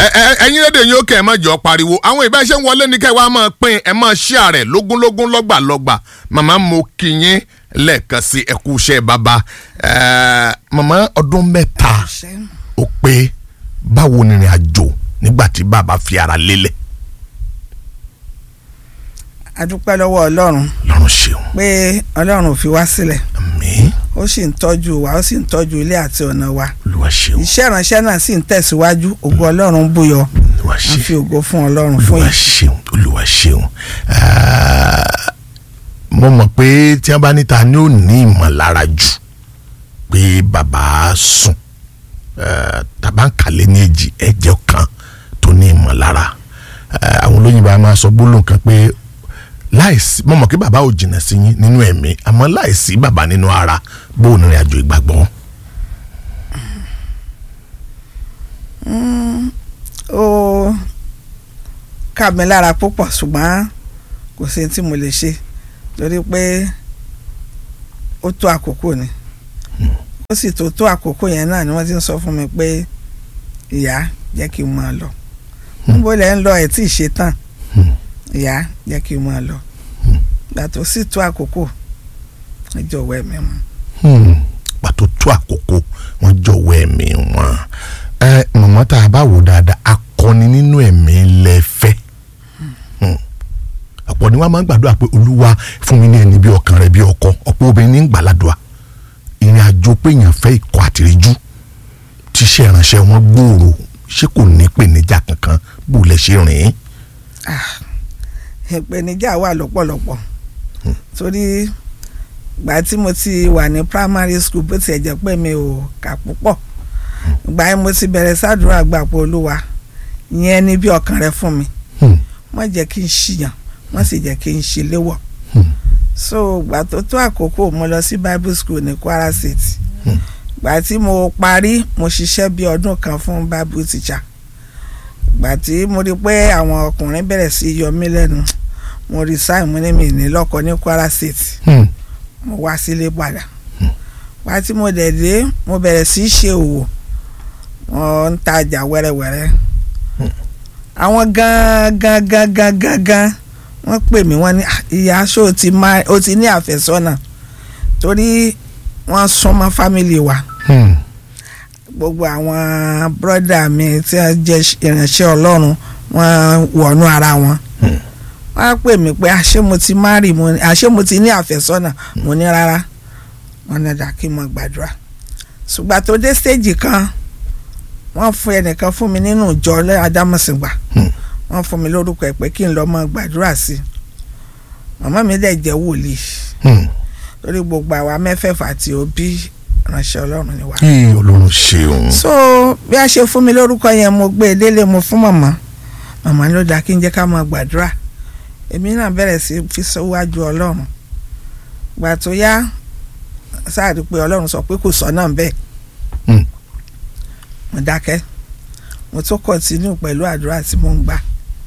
ẹ- ẹ̀yin lédè yín ó kẹ́ ẹ má jọ pariwo àwọn ìbá iṣẹ́ ń wọlé ní kẹ́ ẹ wá máa pín ẹ máa share rẹ̀ lógúnlógún lọ́gbàlọ́gbà màmá mo kí yín lẹ́ẹ̀kan sí ẹ kú iṣẹ́ bàbá Ẹ, màmá ọdún mẹ́ta ó pé báwo ni ìrìn àjò nígbà tí bàbá fi ara lélẹ̀ adúpẹ́ lọ́wọ́ ọlọ́run lọ́run ṣeun pé ọlọ́run ò fi wá sílẹ̀ àmín ó sì ń tọ́jú wa ó sì ń tọ́jú ilé àti ọ̀nà wa olúwa ṣeun iṣẹ́ ìránṣẹ́ náà sì ń tẹ̀síwájú ògo ọlọ́run búyọ olúwa a ṣeun fi ògo fún ọlọ́run fún olúwa yìí. ṣeun olúwa ṣeun Ah, mo mọ̀ pé tí wọ́n bá níta ni ó ní ìmọ̀lára jù pé bàbá sùn Ah, tàbá ń kàlẹ́ ní èjì ẹ̀jẹ̀ kan tó ní ìmọ̀lára Ah, àwọn olóyìnbó a máa sọ gbólóhùn kan pé láìsí mo mọ̀ pé bàbá ò jìnnà sí yín nínú ẹ̀mí àmọ́ láìsí bàbá nínú ara bó o nírìn àjò ìgbàgbọ́. ó kà mí lára púpọ̀ ṣùgbọ́n kò sí tí mo lè ṣe torí pé ó tó àkókò ni ó sì tó tó àkókò yẹn náà ni wọ́n ti ń sọ fún mi pé ìyá jẹ́ kí n máa lọ níbo lẹ́ ń lọ ẹ̀ tí ì ṣe tán ìyá jẹ́ kí n máa lọ gbà tó sì tó àkókò ẹ jọ̀wọ́ ẹ̀mí wọn. Hmm, pàtó tó àkókò wọn jọ̀wọ́ ẹ̀mí wọn ẹ mọ̀mọ́ tá a bá wò dáadáa akọni nínú ẹ̀mí lẹ́fẹ́ ọ̀pọ̀ ni wọ́n máa ń gbàdúrà pé olúwa fún mi ní ẹni bí ọkàn rẹ bí ọkọ ọ̀pọ̀ obìnrin ní ń gbàládùá ìrìn àjò pé èèyàn fẹ́ ikọ̀ àtìríjú tíṣẹ́ ìránṣẹ́ wọn gbòòrò ṣé kò ní ìpèníjà kankan bó lẹ ṣe rìn ín. ìpèníjà wà lọ́pọ̀lọpọ̀ torí ìgbà tí mo ti wà ní primary school bó tiẹ̀ jẹ́ pé mi ò kà púpọ̀ ìgbà yẹn mo ti bẹ̀rẹ̀ sádùúrà gbà pé olúwa yẹn ni bí ọkàn rẹ fún mi Hmm, má jẹ́ kí n ṣìyàn má sì jẹ́ kí n ṣe léwọ̀ hmm, so ìgbà tó tó àkókò mo lọ sí bible school ní Kwara State Hmm. ìgbà tí mo parí mo ṣiṣẹ́ bí ọdún kan fún bible teacher ìgbà tí mo rí pé àwọn ọkùnrin bẹ̀rẹ̀ sí í yọ mí lẹ́nu mo resign mo ní mi ní lọ́kọ ní Kwara State hmm, mo wá sílé padà wá tí mo dẹ̀ dé mo bẹ̀rẹ̀ sí í ṣe òwò wọ́n ń tajà wẹ́rẹ́wẹ́rẹ́ àwọn gan gan gan gan gan gan wọ́n pè mí wọ́n ní "Ah, ìyá aṣọ ò ti má ó ti ní àfẹ́sọ́nà torí wọ́n súnmọ́ fámìlì wa hmm, gbogbo àwọn bírọ́dà mi tí wọ́n jẹ́ ìránṣẹ́ ọlọ́run wọ́n wọnú ara wọn Hmm. wọ́n á pè mí pé àṣé mo ti márì mo ní àṣé mo ti ní àfẹ́sọ́nà mo ní rárá wọ́n ní dà kí n mọ gbàdúrà ṣùgbọ́n tó dé stéèjì kan wọ́n fún ẹnìkan fún mi nínú ìjọ adámọ̀sìngbà Hmm. wọ́n fún mi lórúkọ ẹ̀ pé kí n lọ́ọ́ mọ gbàdúrà sí i màmá mi dẹ̀ jẹ́ wòlíì hmm. lórí gbogbo àwa mẹ́fẹ̀ẹ̀fà tí ó bí ránṣẹ́ ọlọ́run ni wá Ee, Ọlọ́run ṣeun. so bí a ṣe fún mi lórúkọ yẹn mo gbé e délé mo fún màmá màmá ló dáa kí n jẹ́ ká máa gbàdúrà èmi náà bẹ̀rẹ̀ sí fi síwájú ọlọ́run gbà tó yá sáàdì pé ọlọ́run sọ pé kò sọ náà bẹ́ẹ̀ Hmm. mo dákẹ́ mo tún kọ̀tínú pẹ̀lú àdúrà tí mo ń gbà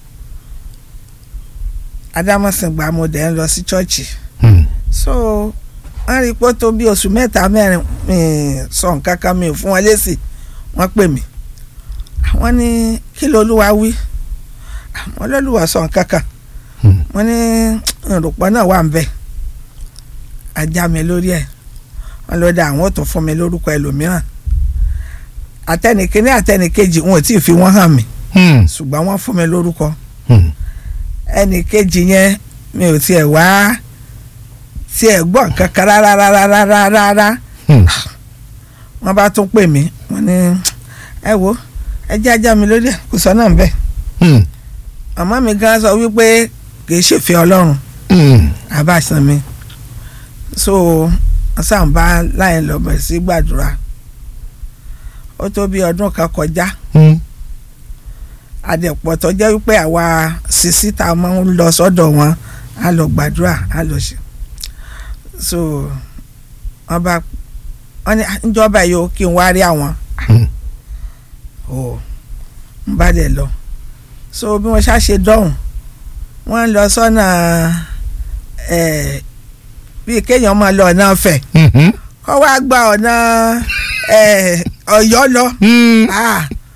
adámọ̀sìngbà mo dẹ̀ ń lọ sí chọ́ọ̀chì Hmm, so wọ́n rí i pé ó tó bí oṣù mẹ́ta mẹ́rin mi sọ nǹkan kan mi ò fún wọn lésì wọ́n pè mí wọ́n ní kí lolúwa wí àwọn olólùwà sọ nǹkan kan hmm. wọ́n ní ìrùpọ̀ náà wà ń bẹ̀ ajá mi lórí ẹ̀ wọ́n ló dá àwọn ò tún fún mi lórúkọ ẹlòmíràn àtẹnìkíní àtẹnìkejì wọn ò tí ì fi wọ́n hàn mí Hmm, ṣùgbọ́n wọ́n fún mi lórúkọ hmm. ẹnìkejì yẹn mi ò tiẹ̀ wá tiẹ̀ gbọ́ nǹkan kan rárá rárá rárá rárá Hmm. wọ́n bá tún pè mí wọ́n ní ẹ wo ẹ jẹ́ ajá mi lórí ẹ̀ kò sọ náà bẹ́ẹ̀ Hmm. màmá mi gan sọ wípé kì í ṣèfẹ́ ọlọ́run Hmm. àbáṣan mi so sàǹbá láì lọ bẹ̀rẹ̀ sí gbàdúrà ó tó bí ọdún kan kọjá Hmm. àdẹ̀pọ̀ tó jẹ́ wípé àwa sisi tá a máa ń lọ sọ́dọ̀ wọn á lọ gbàdúrà á lọ ṣe so wọ́n bá wọ́n ní njọba yìí ó kí n wá rí àwọn Hmm. o n bá dẹ̀ lọ so bí wọ́n ṣá ṣe dọ́hùn wọ́n ń lọ sọ́nà ẹ̀ bíi kéèyàn máa lọ ọ̀nà Ifẹ̀ Mhm. kọ́ wá gba ọ̀nà ẹ̀ Ọ̀yọ́ lọ Hmm. ah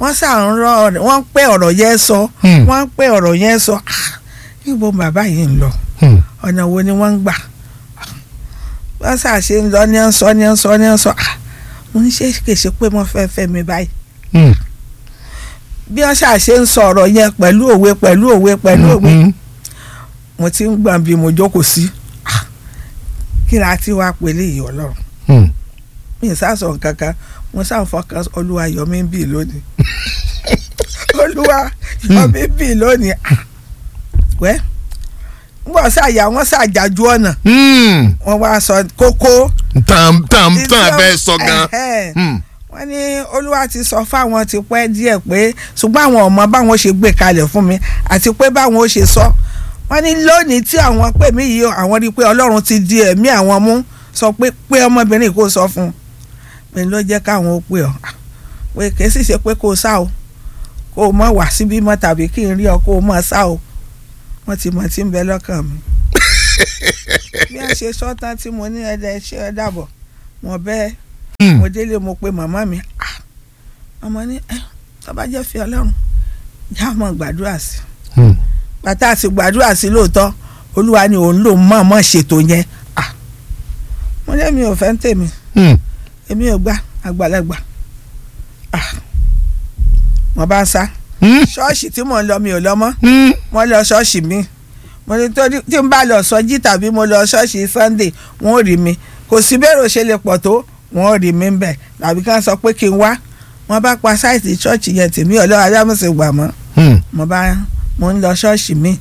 wọ́n sà ń rọ wọ́n ń pẹ́ ọ̀rọ̀ yẹn sọ Hmm. wọ́n ń pẹ́ ọ̀rọ̀ yẹn sọ Ah, níbo bàbá yìí ń lọ Hmm. ọ̀nà wo ni wọ́n ń gbà wọ́n sà ṣe ń lọ ní ń sọ ní ń sọ ní ń sọ Ah, mo ní ṣe kèsì pé mo fẹ́ fẹ́ mi báyìí Hmm. bí wọ́n ṣà ṣe ń sọ ọ̀rọ̀ yẹn pẹ̀lú òwe pẹ̀lú òwe pẹ̀lú òwe Hmm. mo ti ń gbọ̀n bí mo jókòó sí Ah, kí ni a ti wá pèlè yìí ọlọ́run Hmm. mi ì sásọ kankan mo sá fọkàn olúwa yọ mí bì lónìí olúwa yọ mí bì lónìí Ah, wẹ́ ngbọ́ sàyà wọ́n sàjàjú ọ̀nà Hmm. wọ́n wá sọ kókó tàn tàn tàn fẹ́ sọ gan. Ẹ̀hẹ́n. Hmm. wọ́n ní olúwa ti sọ fáwọn ti pẹ́ díẹ̀ pé ṣùgbọ́n àwọn ọmọ báwọn ṣe gbé kalẹ̀ fún mi àti pé báwọn ó ṣe sọ wọ́n ní lónìí tí àwọn pè mí yìí àwọn rí i pé ọlọ́run ti di ẹ̀mí àwọn mú sọ pé pé ọmọbìnrin kò sọ fún un mi ló jẹ́ káwọn ó pè ọ́ pé kì í sì ṣe pé kó o sá o kó o mọ̀ wá síbí mọ́ tàbí kí n rí ọ kó o mọ̀ sá o wọ́n ti mọ̀ tí ń bẹ lọ́kàn mi bí wọ́n ṣe sọ tán tí mo ní ẹ̀dẹ̀ ṣe ẹ dàbọ̀ mo bẹ́ẹ̀ Hmm. mo délé mo pe màmá mi ah ọmọ ní ẹ tó bá jẹ́ fi ọlọ́run já mọ́ gbàdúrà sí Hmm. bàtà àti gbàdúrà sí lóòótọ́ olúwa ni òun lòun mọ̀ mọ̀ ṣètò yẹn ah mo ní èmi ò fẹ́ ń tèmi Hmm. èmi ò gbà àgbàlagbà ah mo bá ń sá Hmm. ṣọ́ọ̀ṣì tí mò ń lọ mi ò lọ mọ́ Hmm. mo lọ ṣọ́ọ̀ṣì mi mo ní tó tí n bá lọ sọjí tàbí mo lọ ṣọ́ọ̀ṣì sunday wọn ò rí mi kò sí bẹ́ẹ̀rù ṣe lè pọ̀ tó wọn ò rí mi ń bẹ̀ tàbí ká sọ pé kí n wá wọn bá pa sáìtì ṣọ́ọ̀ṣì yẹn tèmi ọlọ́run adámọ̀sẹ̀ gbà mọ́ Hmm. mo bá mo ń lọ ṣọ́ọ̀ṣì mi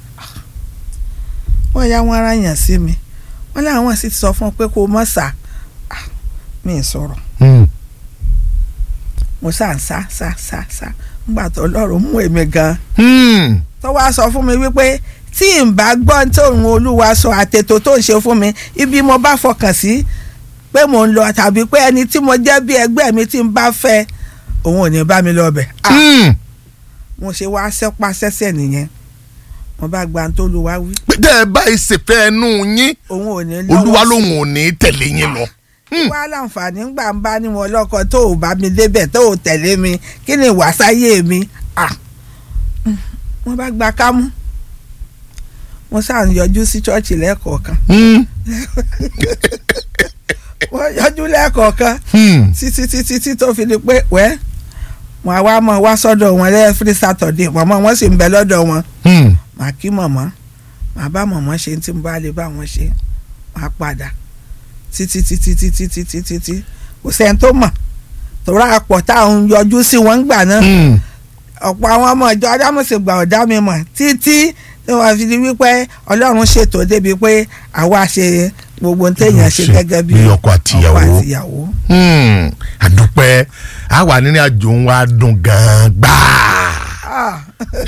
wọ́n yá wọn ara yàn sí mi wọ́n láwọn sì ti sọ fún un pé kó o mọ̀ sá Ah, mi ì sọ̀rọ̀ Hmm. mo sá ń sá sá sá sá ńgbà tó ọlọ́run mú èmi gan-an Hmm. tó wá sọ fún mi wípé tí n bá gbọ́ tí òun olúwa sọ àtètò tó ń ṣe fún mi ibi mo bá fọkàn sí pé mò ń lọ tàbí pé ẹni tí mo jẹ́ bí ẹgbẹ́ mi tí n bá fẹ́ òun ò ní bá mi lọ bẹ̀. Ah, Hmm. mo ṣe wá sẹ́pà sẹ́sẹ̀ nìyẹn mo bá gba tó lu wá wí pé tẹ́ ẹ bá ìṣèfẹ́ ẹnu yín òun ò ní lọ́wọ́ olúwa lòun ò ní tẹ̀lé yín lọ. Hmm. wá láǹfààní ńgbà ń bá ní wọn lọ́kọ tó ò bá mi débẹ̀ tó ò tẹ̀lé mi kí ni ìwàsáyé mi Ah, mm, wọ́n bá gba kámú mo sáà ń yọjú sí ṣọ́ọ̀ṣì lẹ́ẹ̀kọ̀ọ̀kan Hmm. wọ́n yọjú lẹ́ẹ̀kọ̀ọ̀kan Hmm. títí títí tí tó fi di pé wẹ́ wọn àwa mọ̀ wá sọ́dọ̀ wọn lẹ́ẹ̀frí sátọ̀dé mọ̀mọ́ wọn sì ń bẹ lọ́dọ̀ wọn Hmm. màá kí mọ̀mọ́ màá bá mọ̀mọ́ ṣe tí mo bá lè bá wọn ṣe màá padà títí títí títí títí títí kò sẹ́ni tó mọ̀ tòrá àpọ̀ táwọn yọjú sí wọn gbà náà Hmm. ọ̀pọ̀ àwọn ọmọ ìjọ adámọ̀sẹ̀ gbà ọ̀dá mi mọ̀ títí tí wọ́n fi di wípé ọlọ́run ṣètò débi pé àwa ṣe gbogbo téèyàn ṣe Ṣe gẹ́gẹ́ bí bí ọkọ àtìyàwó. ọkọ àtìyàwó. Hmm. àdúpẹ́ àwa nínú àjò ń wá dùn gan-an gbáà. Ah.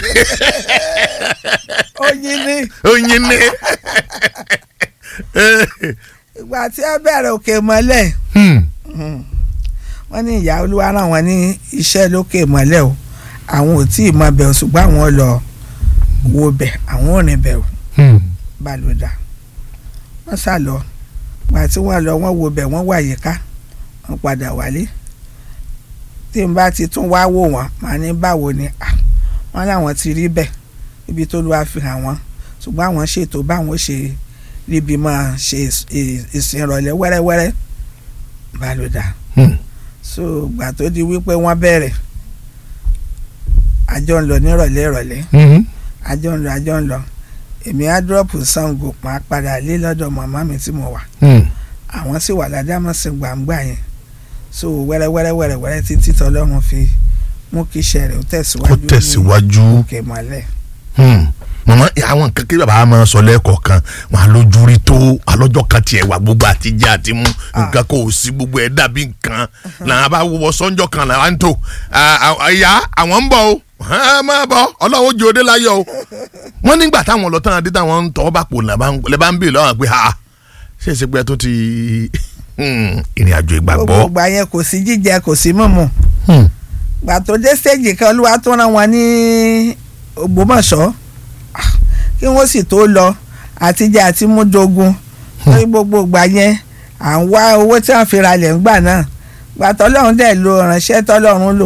oyin ni oyin ni. ìgbà tí ẹ bẹ̀rẹ̀ òkè mọ́lẹ̀ Hmm. wọ́n ní ìyá olúwa rán wọn ní iṣẹ́ lókè mọ́lẹ̀ o àwọn ò tí ì mọ bẹ̀ o ṣùgbọ́n àwọn lọ wo bẹ̀ àwọn ò rìn bẹ̀ o Hmm. balùdà wọ́n sá lọ gbà tí wọ́n lọ wọ́n wo bẹ̀ wọ́n wà yíká wọ́n padà wálé tí n bá ti tún wá wò wọ́n màá ní báwo ni à wọ́n láwọn ti rí bẹ̀ ibi tó lọ́wọ́ fi hàn wọ́n ṣùgbọ́n àwọn ṣètò báwọn ṣe ríbi máa ṣe ìs- ì- ìsìn ìrọ̀lẹ́ wẹ́rẹ́wẹ́rẹ́ balùdà Hmm. so gbà tó di wípé wọ́n bẹ̀rẹ̀ àjọ ń lọ nírọ̀lẹ́ ìrọ̀lẹ́ Hmm. àjọ ń lọ àjọ ń lọ èmi á dúrọ́pù Ṣàngó máa padà lé lọ́dọ̀ màmá mi tí mo wà Hmm. àwọn sì wà ládámọ̀sí gbàǹgbà yẹn so wẹ́rẹ́wẹ́rẹ́ wẹ́rẹ́wẹ́rẹ́ títí tọ́lọ́run fi mú kí iṣẹ́ rẹ̀ ó tẹ̀síwájú kó ní tẹ̀síwájú. òkè mọ́lẹ̀. Hmm. màmá àwọn nǹkan kí bàbá máa sọ lẹ́ẹ̀kọ̀ọ̀kan wọn àlójú rí tó alọ́jọ́ kan tiẹ̀ wà gbogbo àtijọ́ àti mú nǹkan kò sí gbogbo ẹ̀ dàbí nǹkan làwọn bá wọ sọ́njọ́ kan làwọn ń tò ìyá àwọn ń bọ̀ o ẹ máa bọ̀ ọlọ́run jẹ́ òde láyọ̀ o wọ́n nígbà táwọn lọ tán adé táwọn ń tọ́ bá pò lẹ́ bá ń bè lọ́wọ́ pé ha ṣé ìṣe pé tó ti hmm, ìrìn àjò ìgbàgbọ́. gbogbo ìgbà yẹn kò sí jíjẹ kò sí mímu Hmm. gbà tó dé stéèjì kan olúwa tó rán wọn ní Ògbómọ̀ṣọ́ ah, kí wọ́n sì tó lọ àtijọ́ àti múdogun lórí gbogbo ìgbà yẹn à ń wá owó tí wọ́n fi ra lẹ̀ ńgbà náà gbà tọ́lọ́run dẹ̀ lo ìránṣẹ́ tọ́lọ́run lò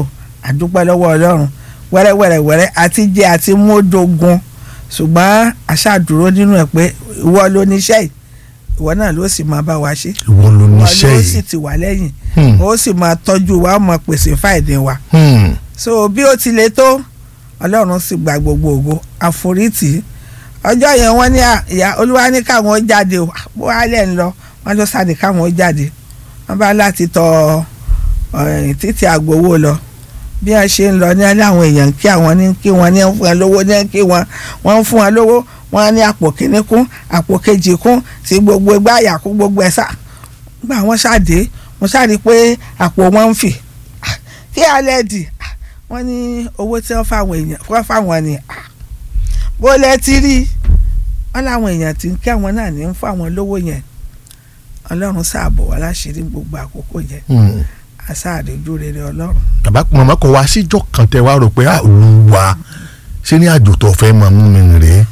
àdúpẹ́ lọ́wọ́ ọlọ́run wẹ́rẹ́wẹ́rẹ́wẹ́rẹ́ àti jẹ àti módógun ṣùgbọ́n àṣàdúró nínú ẹ̀ pé ìwọ ló níṣẹ́ yìí ìwọ náà ló sì máa bá wa ṣe ìwọ ló ìwọ níṣẹ́ ló sì yìí ti wà lẹ́yìn Hmm. ó sì máa tọ́jú wa ó máa pèsè fáìdì wa Hmm. so bí ó ti le tó ọlọ́run sì gba gbogbo ògo àforítì ọjọ́ yẹn wọ́n ní à- ìyá olúwa ní káwọn ó jáde o bó wá lẹ̀ ń lọ wọ́n lọ sáde káwọn ó jáde wọ́n bá láti tọ eh, títí àgbowó lọ bí wọ́n ṣe ń lọ ní àwọn èèyàn kí àwọn ní kí wọ́n ní ń fún wọn lówó ní kí wọ́n wọ́n ń fún wọn lówó wọ́n ní àpò kìíní kún àpò kejì kún tí gbogbo ẹgbẹ́ àyà kún gbogbo ẹ̀ sá gbà wọ́n ṣáde wọ́n ṣáde pé àpò wọn ń fì Ah, kí alẹ́ dì Ah, wọ́n ní owó tí wọ́n fáwọn èèyàn wọ́n fáwọn ni ah, bó lẹ ti rí wọ́n láwọn èèyàn tí ń kí àwọn náà ní ń fáwọn lówó yẹn ọlọ́run ṣàbò wá láṣìírí gbogbo àkókò yẹn Hmm. àṣàdéjú rere ọlọ́run bàbá màmá kò wá síjọ́ kan tẹ wá rò pé ah, olúwa ṣé ní àjò tó fẹ́ máa mú mi rèé.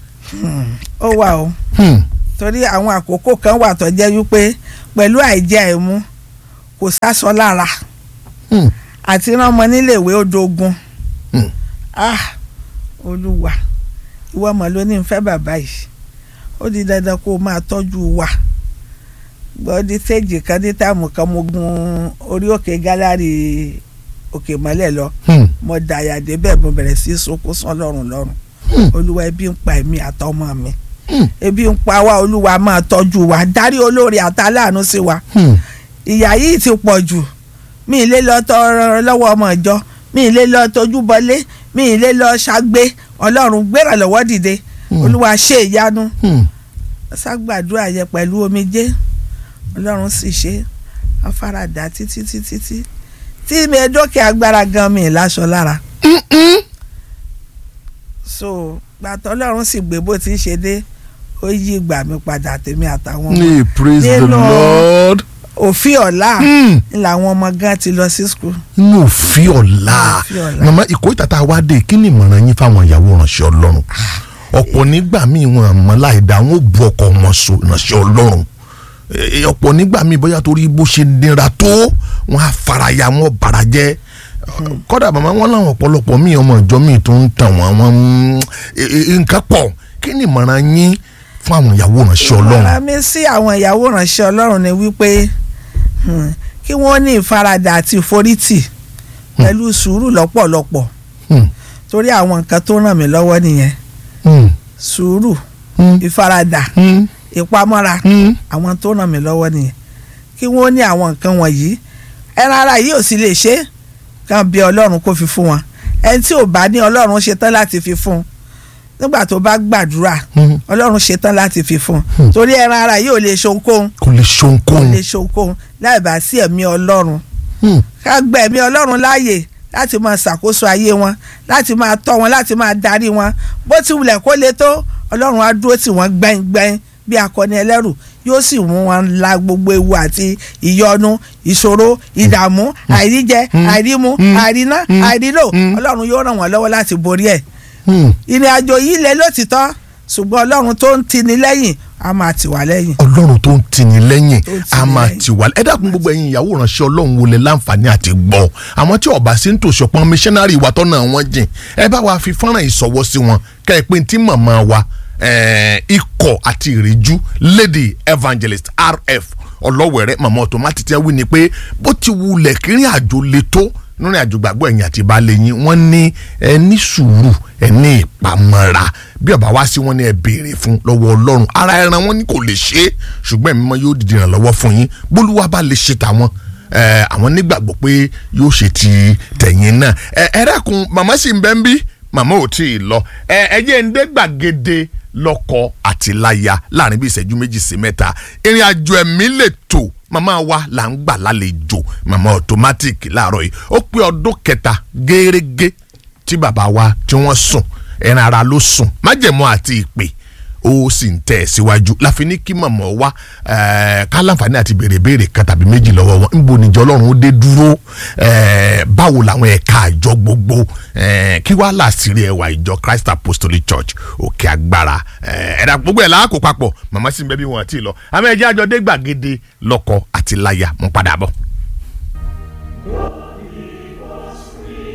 ó wà o Hmm. torí àwọn àkókò kan wà tó jẹ́ wípé pẹ̀lú àìjẹ àìmu kò sásọ lára Hmm. àti rán ọmọ níléèwé ó dogun Hmm. ah olúwa ìwọ ọmọ ló ní ń fẹ́ bàbá yìí ó di dandan kó o máa tọ́jú wa gbọ́dí séèjì kan ní táàmù kan mo gun orí òkè gálárì òkè mọ́lẹ̀ lọ Hmm. mo dàyà débẹ̀ mo bẹ̀rẹ̀ sí í sunkún sán lọ́rùn lọ́rùn Hmm. olúwa ebi ń pa èmi àtọmọ mi Hmm. ebi ń pa wá olúwa máa tọ́jú wa darí olórí àtàláàánú sí wa Hmm. ìyà yìí ti pọ̀ jù mi ì lè lọ tọrọ lọ́wọ́ ọmọ ìjọ mi ì lè lọ tójú bọlé mi ì lè lọ ṣàgbé ọlọ́run gbéra lọ́wọ́ dìde Hmm. olúwa ṣe ìyanu Hmm. ṣàgbàdúrà yẹ pẹ̀lú omijé ọlọ́run sì ṣe afárádá títí títí tí tí mi ẹ dókè agbára gan mi ì láṣọ lára so gbàtọ́ ọlọ́run sì gbé bó ti ń ṣe dé ó yí ìgbà mi padà tèmi àtàwọn ọmọ Hey, praise the Nínú- Lord. òfin ọ̀la Hmm. ń làwọn ọmọ gan ti lọ sí skul. inú òfin ọ̀la Òfin ọ̀la. màmá ìkórìtà tá a wá dé kí ni ìmọ̀ràn yín fáwọn ìyàwó ìránṣẹ́ ọlọ́run ọ̀pọ̀ nígbà míì wọn àmọ́ láìda wọn ò bu ọkọ wọn so ìránṣẹ́ ọlọ́run Eh, ọ̀pọ̀ nígbà míì bóyá torí bó ṣe nira tó wọn á faraya wọn bara jẹ́ kódà màmá wọn làwọn ọ̀pọ̀lọpọ̀ míì ọmọ ìjọ míì tó ń tàn wọn wọn ń- eh, eh, nǹkan pọ̀ kí ni ìmọ̀ràn yín fún àwọn ìyàwó ìránṣẹ́ ọlọ́run ìmọ̀ràn mi sí àwọn ìyàwó ìránṣẹ́ ọlọ́run ni wípé hmm, kí wọ́n ní ìfaradà àti ìforítì pẹ̀lú sùúrù lọ́pọ̀lọpọ̀ Hmm, torí àwọn nǹkan tó ràn mí lọ́wọ́ nìyẹn hmm, sùúrù hmm, ìfaradà hmm, ìpamọ́ra hmm. àwọn tó ràn mí lọ́wọ́ nìyẹn kí wọ́n ní àwọn nǹkan wọ̀nyí ẹran ara yìí ò sì lè ṣe é kàn bí ọlọ́run kó fi fún wọn ẹni tí ò bá ní ọlọ́run ṣetán láti fi fún un nígbà tó bá gbàdúrà Hmm. ọlọ́run ṣetán láti fi fún un Hmm. torí ẹran ara yìí ò lè ṣohunkóhun kò lè kò ṣohunkóhun. lè ṣohunkóhun láì bá sí ẹ̀mí ọlọ́run Hmm. ká gba ẹ̀mí ọlọ́run láàyè láti máa ṣàkóso ayé wọn láti máa tọ́ wọn láti máa darí wọn bó ti wulẹ̀ kó le tó ọlọ́run á dúró tì wọ́n gbẹ́ngbẹ́ng bí akọni ẹlẹ́rù yóò sì mú wọn la gbogbo ewu àti ìyọnu ìṣòro ìdààmú àìríjẹ àìrímu àìríná àìrílò ọlọ́run yóò ràn wọ́n lọ́wọ́ láti borí ẹ̀ Hmm. ìrìn àjò yìí lẹ lótìtọ́ ṣùgbọ́n ọlọ́run tó ń tini lẹ́yìn á máa tì wá lẹ́yìn. ọlọ́run tó ń tini lẹ́yìn Tó ń tini a máa lẹ́yìn. ti wà ẹ dákun gbogbo ẹ̀yin ìyàwó ìránṣẹ́ ọlọ́run wo lẹ láǹfààní àti gbọ́ àwọn tí ọba sí ń tòṣọ pọn missionary wa tọ́nà wọn jìn ẹ bá wa fi fọ́nrán ìsọwọ́ sí wọn kẹ́ ẹ pé tí màmá wa eh, ikọ̀ àti ìríjú lady evangelist rf ọlọ́wẹ̀rẹ́ màmá automatic tẹ́ wí ni pé bó ti wulẹ̀ kírin àjò le tó nínú àjò gbàgbọ́ ẹ̀yìn àti ìbálẹ̀ yín wọ́n ní ẹ ní sùúrù ẹ ní ìpamọ́ra bí ọba wá sí wọn ní ẹ béèrè fún lọ́wọ́ ọlọ́run ara ẹran wọn ní kò lè ṣe é ṣùgbọ́n ẹ̀mí mọ́ yóò dìde ìrànlọ́wọ́ fún yín bólúwa bá lè ṣe tàwọn ẹ, àwọn nígbàgbọ́ pé yóò ṣe ti tẹ̀yìn náà ẹ ẹ dákun màmá sì ń bẹ́ ń bí màmá ò tí ì lọ ẹ ẹ jẹ́ ń dé gbàgede lọ́kọ àti láya láàrin bí ìṣẹ́jú méjì sí mẹ́ta ìrìn àjò ẹ̀mí lè tò màmá wa là ń gbà lálejò màmá automatic láàárọ̀ yìí ó pé ọdún kẹta gẹ́rẹ́gẹ́ tí bàbá wa tí wọ́n sùn ẹran ara ló sùn májẹ̀mú àti ìpè ó sì ń tẹ̀ síwájú láfi ní kí màmá wa eh, ká láǹfààní àti béèrè béèrè kan tàbí méjì lọ́wọ́ wọn níbo níjọ ọlọ́run ó dé dúró eh, báwo làwọn ẹ̀ka àjọ gbogbo eh, kí wàá làásìrí ẹwà ìjọ Christ Apostolic Church òkè agbára eh, ẹ̀dá gbogbo ẹ̀ láàkó papọ̀ màmá sì ń bẹ́ bí wọn àti lọ àmọ́ ẹ̀jẹ̀ àjọ dé gbàgede lọ́kọ àti láya mo padà bọ̀.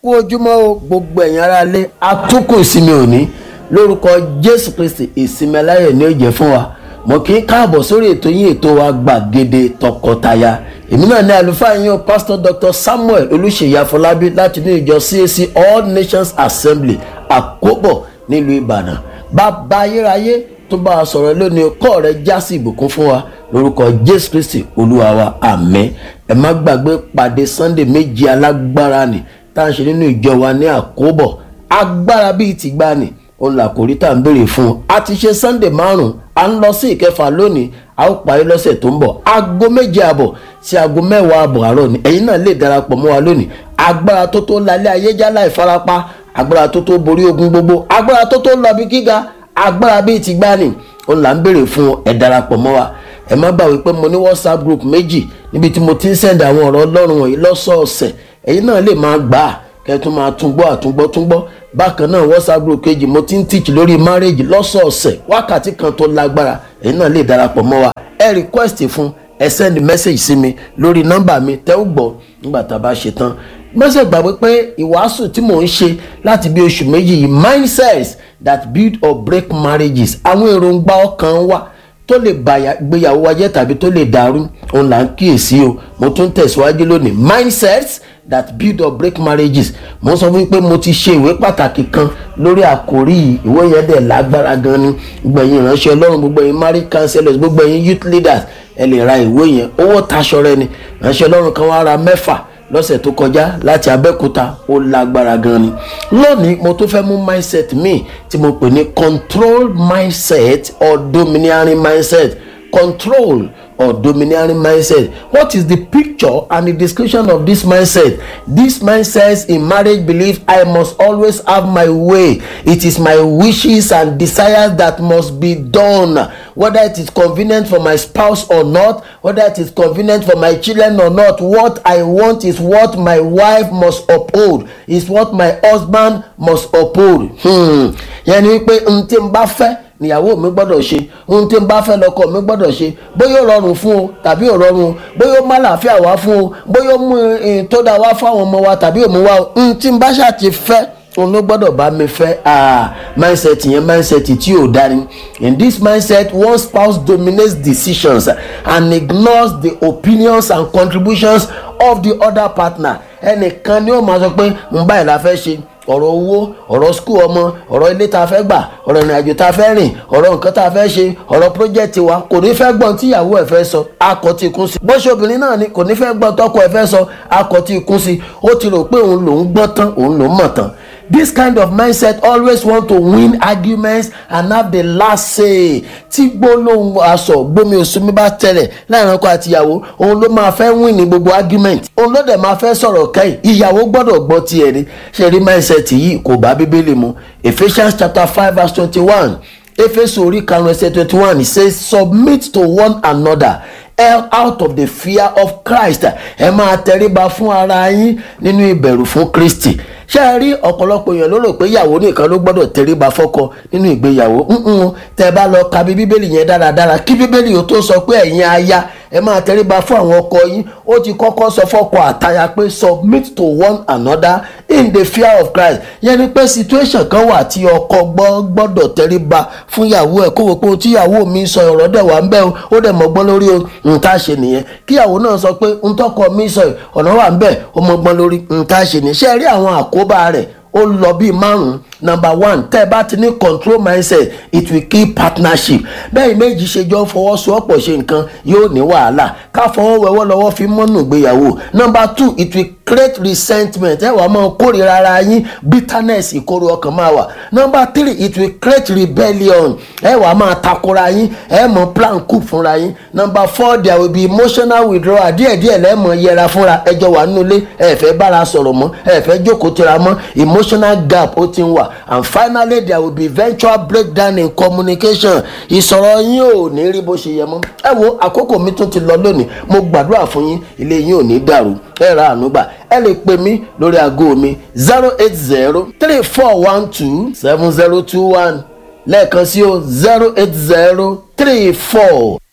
kú ojúmọ́ o gbogbo ẹ̀yin ará ilé atukọ̀ ìsinmi òní lórúkọ jésù kristi ìsinmi aláyọ̀ ni ó jẹ́ fún wa mo kì í káàbọ̀ sórí ètò yín ètò wa gbàgede tọkọtaya èmi náà ní àlùfáà yín o pastor dr samuel olùṣèyí afọlábí láti ní ìjọ cac all nations assembly àkóbọ̀ nílùú ìbàdàn bàbá ayérayé tó bá a sọ̀rọ̀ lónìí kọ́ rẹ̀ já sí ìbùkún fún wa lórúkọ jésù kristi olúwa wa àmín ẹ má gbàgbé pàdé sunday méjì alágbára ni tá à ń ṣe nínú ìjọ wa ní àkóbọ̀ agbára bíi tìgbani òun làkòrí tá à ń béèrè fún un a ti ṣe sunday márùn à ń lọ sí ìkẹfà lónìí a ó parí lọ́sẹ̀ tó ń bọ̀ aago méje àbọ̀ sí aago mẹ́wàá àbọ̀ àárọ̀ ni ẹ̀yin náà lè darapọ̀ mọ́ wa lónìí agbára tó tó lálẹ́ ayé jálá ìfarapa agbára tó tó borí ogun gbogbo agbára tó tó lọ bí gíga agbára bíi tìgbani òun là ń béèrè fún ẹ darapọ̀ mọ́ wa ẹ má gbàgbé pé mo ní whatsapp group méjì níbi tí mo ti ń send àwọn ọ̀rọ̀ ọlọ́run wọ̀nyí lọ́sọ̀ọ̀sẹ̀ ẹ̀yin náà lè máa gbà á kẹ́tún máa tún gbọ́ àtúngbọ́ tún gbọ́ bákan náà whatsapp group kejì mo ti ń teach lórí marriage lọ́sọ̀ọ̀sẹ̀ wákàtí kan tó lágbára ẹ̀yin náà lè darapọ̀ mọ́ wa ẹ request fún ẹ send message sí mi lórí nọ́mbà mi tẹ́ ó gbọ́ nígbà tá a bá ṣe tán mọ́sẹ̀ gbàgbé pé ìwàásù tí mò ń ṣe láti bí oṣù méjì yìí mindsets that build or break marriages àwọn èròǹgbà ọkàn wa tó lè gbéyàwó wa jẹ́ tàbí tó lè dàrú òun là ń kíyèsí o mo tún tẹ̀síwájú lónìí mindsets that build or break marriages mo sọ fún yín pé mo ti ṣe ìwé pàtàkì kan lórí àkórí ìwé yẹn dẹ̀ lágbára gan ni gbogbo ẹ̀yin ìránṣẹ́ ọlọ́run gbogbo ẹ̀yin marriage counselors gbogbo ẹ̀yin youth leaders ẹ lè ra ìwé yẹn owó taṣọ rẹ ni ìránṣẹ́ ọlọ́run kan wá ra mẹ́fà lọ́sẹ̀ tó kọjá láti abẹ́òkúta ó lágbára gan ni lónìí mo tún fẹ́ mú mindset míì tí mo pè ní control mindset or domineering mindset control or domineering mindset what is the picture and the description of this mindset this mindset in marriage belief i must always have my way it is my wishes and desires that must be done whether it is convenient for my spouse or not whether it is convenient for my children or not what i want is what my wife must uphold is what my husband must uphold hmm. yẹn ni wípé n tí n bá fẹ́ níyàwó mi gbọ́dọ̀ ṣe ohun tí n bá fẹ́ lọ́kọ mi gbọ́dọ̀ ṣe bóyá ó rọrùn fún o tàbí ò rọrùn o bóyá ó má làáfíà wá fún o bóyá ó mú tó dáa wá fún àwọn ọmọ wa tàbí òmù wa o ohun tí n bá ṣáà ti fẹ́ òun ló gbọ́dọ̀ bá mi fẹ́ ah mindset yẹn mindset tí ò dáni in this mindset one spouse dominates decisions and ignores the opinions and contributions of the other partner ẹnìkan ni ó máa sọ pé n báyìí la fẹ́ ṣe ọ̀rọ̀ owó ọ̀rọ̀ skul ọmọ ọ̀rọ̀ ilé tá a fẹ́ gbà ọ̀rọ̀ ìrìn àjò tá a fẹ́ rìn ọ̀rọ̀ nǹkan tá a fẹ́ ṣe ọ̀rọ̀ pírójẹ́tì wa kò ní fẹ́ gbọ́n tí ìyàwó ẹ̀ fẹ́ sọ akọ tí kún sí. bóṣe obìnrin náà ni kò ní fẹ́ gbọ́n tọkọ ẹ̀ fẹ́ sọ akọ tí kún sí ó ti rò pé òun lòún gbọ́n tán òun lòún mọ̀ tán this kind of mindset always want to win arguments and have the last say tí gbólóhùn aṣọ gbomi òsùnmi bá tẹ̀lẹ̀ láàrin ọkọ àtìyàwó òun ló máa fẹ́ win ní gbogbo argument òun ló dẹ̀ máa fẹ́ sọ̀rọ̀ kẹ́yìn ìyàwó gbọ́dọ̀ gbọ́ tiẹ̀ ni ṣe rí mindset yìí kò bá bíbélì mu Ephesians chapter five verse twenty-one Éfésù orí karùn-ún ẹsẹ̀ twenty-one it says submit to one another out of the fear of Christ ẹ máa tẹríba fún ara yín nínú ìbẹ̀rù fún Kristi ṣé ẹ rí ọ̀pọ̀lọpọ̀ èèyàn ló rò pé ìyàwó nìkan ló gbọ́dọ̀ tẹríba fọ́kọ nínú ìgbéyàwó tẹ bá lọ ka bí bíbélì yẹn dáradára kí bíbélì yóò tó sọ pé ẹ̀yin aya ẹ máa tẹríba fún àwọn ọkọ yín ó ti kọ́kọ́ sọ fọ́kọ àtaya pé submit to one another in the fear of Christ yẹn ni pé situation kan wà tí ọkọ gbọ́dọ̀ tẹríba fún ìyàwó ẹ̀ kó wò pé tí ìyàwó mi sọ ọ̀rọ̀ dẹ̀ wà ń bẹ́ o ó dẹ̀ mọ̀gbọ́n lórí nǹkan ṣe nìyẹn kí ìyàwó náà sọ pé ntọ́kọ mi sọ ọ̀nà wà ń bẹ́ ó mọ̀gbọ́n lórí nǹkan ṣe nìyẹn ṣe rí àwọn àkóbá rẹ̀ ó lọ bíi márùn number one tẹ́ ẹ bá ti ní control mindset it will kill partnership bẹ́ẹ̀ méjì ṣe jọ fọwọ́sowọ́pọ̀ ṣe nǹkan yóò ní wàhálà ká fọwọ́ wẹwọ́ lọ́wọ́ fi mọ́nù gbéyàwó number two it will create resentment ẹ wàá máa kórìíra ara yín bitterness ìkorò ọkàn máa wà number three it will create rebellion ẹ wàá máa takora yín ẹ mọ plan coup fúnra yín number four there will be emotional withdrawal díẹ̀díẹ̀ lẹ́ẹ̀mọ yẹra fúnra ẹjọ́ wà nínú ilé ẹ fẹ́ bára sọ̀rọ̀ mọ́ ẹ fẹ́ jókòó tira mọ́ emotional gap ó ti ń wà and finally there will be eventual breakdown in communication ìsọ̀rọ̀ yín ò ní rí bó ṣe yẹ mọ́ ẹ wo àkókò mi tún ti lọ lónìí mo gbàdúrà fún yín ilé yín ò ní dàrú ẹ ra àánú gbà ẹ lè pè mí lórí aago mi zero eight zero three four one two seven zero two one lẹ́ẹ̀kan sí o zero eight zero three four